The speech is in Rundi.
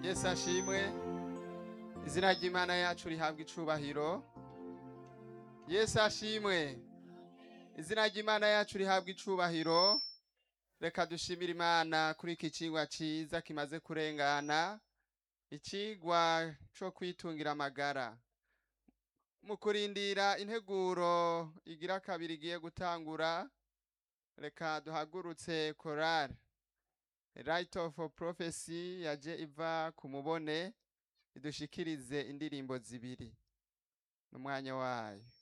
yesu ashimwe izina ry'imana yacu rihabwa icubahiro yesu ashimwe izina ry'imana yacu rihabwa icubahiro reka dushimire imana kuri iki cigwa ciza kimaze kurengana icigwa co kwitungira amagara mu kurindira integuro igira kabiri igiye gutangura reka duhagurutse korari right of prophecy yaje iva ku mubone idushikirize indirimbo zibiri n'umwanya wayo